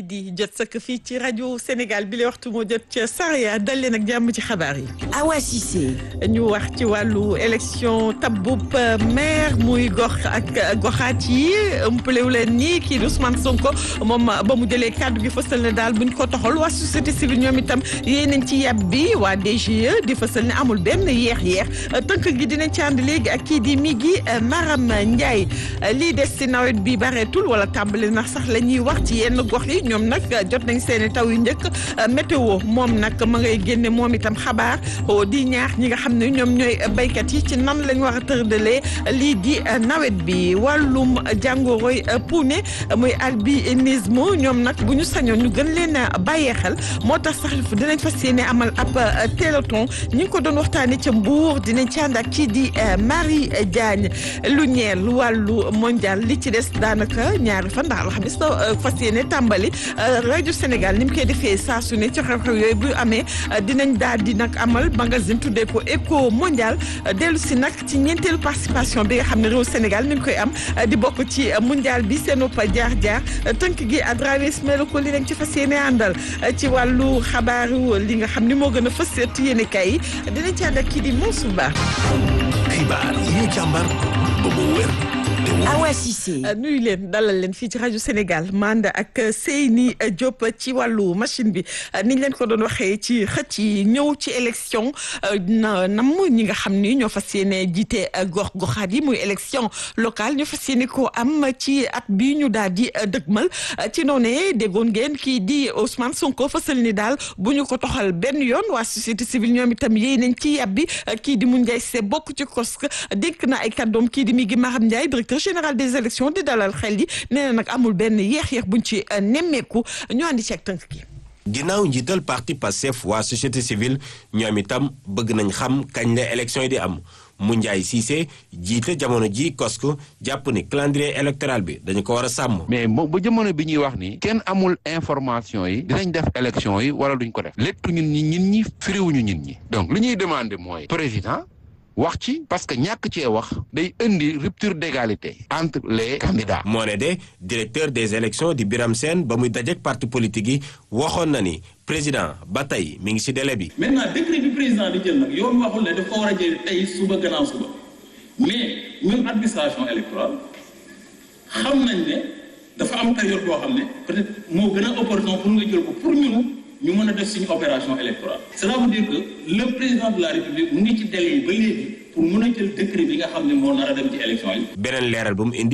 yi di jot sëkk fii ci rajo Sénégal bi la waxtu moo jot ca Saraya dal leen ak jàmm ci xabaar yi. Awa Cissé. ñu wax ci wàllu élection tabub maire muy gox ak goxaat yi ëmpalewu leen nii kii di Ousmane Sonko moom ba mu jëlee kàddu gi fësal ne daal buñ ko toxal waa société civile ñoom itam yéen nañ ci yab bi waa DGE di fësal ne amul benn yeex-yeex tënk gi dinañ ci ànd léegi ak kii di Migui Maram Ndiaye lii des ci nawet bi bareetul wala tàmbali na sax la ñuy wax ci yenn gox yi ñoom nag jot nañ seeni taw yu njëkk météo moom nag ma ngay génne moom itam xabaar di ñaax ñi nga xam ne ñoom ñooy béykat yi ci nan lañ war a tërdalee lii di nawet bi wàllum jàngoroy puune muy albinisme ñoom nag bu ñu sañoon ñu gën leen a bàyyee xel moo tax sax dinañ fas yéene amal ab téléthon ñi ngi ko doon waxtaanee ca Mbour dinañ ci ànd ak kii di Marie Diagne lu ñeel wàllu mondial li ci des daanaka ñaari fan ndax alxamis la fas yéene tàmbali rajo Sénégal ni mu koy defee saa su ne ci xew-xew yooyu bu amee dinañ daal di nag amal magazine tuddee ko éco mondial dellu si nag ci ñeenteelu participation bi nga xam ne réew Sénégal mi ngi koy am di bokk ci mondial bi seen oppa jaar jaar tënk gi Adrame Ismaël ko li nañ ci fas yéene àndal ci wàllu xabaaru li nga xam ni moo gën a fës ci yéene kay dinañ ci ànd ak kii di Mansour Ba. xibaar yi ñu càmbar ba mu wér. Awa Cissé. nuyu leen dalal leen fii ci rajo Sénégal manda ak Seyni Diop ci wàllu machine bi niñ leen ko doon waxee ci xëcc yi ñëw ci élection na nam ñi nga xam ni ñoo fas yéene jiite gox goxaat yi muy élection locale ñu fas yéene ko am ci at bi ñu daal di dëgmal ci noonu déggoon ngeen kii di Ousmane Sonko fasal ni daal bu ñu ko toxal benn yoon waa société civile ñoom itam yéey nañ ci yàbbi kii di Moundiaye Cissé bokk ci kosk dénk na ay kàddoom kii di Migui Maram Ndiaye directeur général des élections di dalal xel yi nee na nag amul benn yeex-yeex buñ ci nemmeeku ñu andi ci ak tënk gi ginnaaw njiital parti Pastef waa société civile ñoom itam bëgg nañ xam kañ la élection yi di am Moundiaye Cissé jiite jamono ji kosko jàpp ni calendrier électoral bi dañu ko war a sàmm. mais ba jamono bi ñuy wax ni kenn amul information yi dinañ def élection yi wala duñ ko def léttu ñun ñi ñin ñi firiwuñu ñin ñi donc li ñuy demander mooy président wax ci parce que ñàkk cee wax day indi rupture d'égalité entre les candidats. moo ne de directeur des élections di Biram Sène ba muy dajeek parti politique yi waxoon na ni président ba tey mi ngi ci délai bi. maintenant décret bi président di jël nag yoon waxul ne daf ko war a jël tey suba gannaaw suba mais ñun administration électorale xam nañ ne dafa am période boo xam ne peut-être moo gën a opportun pour nga jël ko pour ñun. ñu mën a def suñu opération électorale cela veut dire que le président de la république mu ngi ci délai yi ba léegi pour mën a jël décret bi nga xam ne moo nar a dem ci élection yi beneen leeral bu mu indi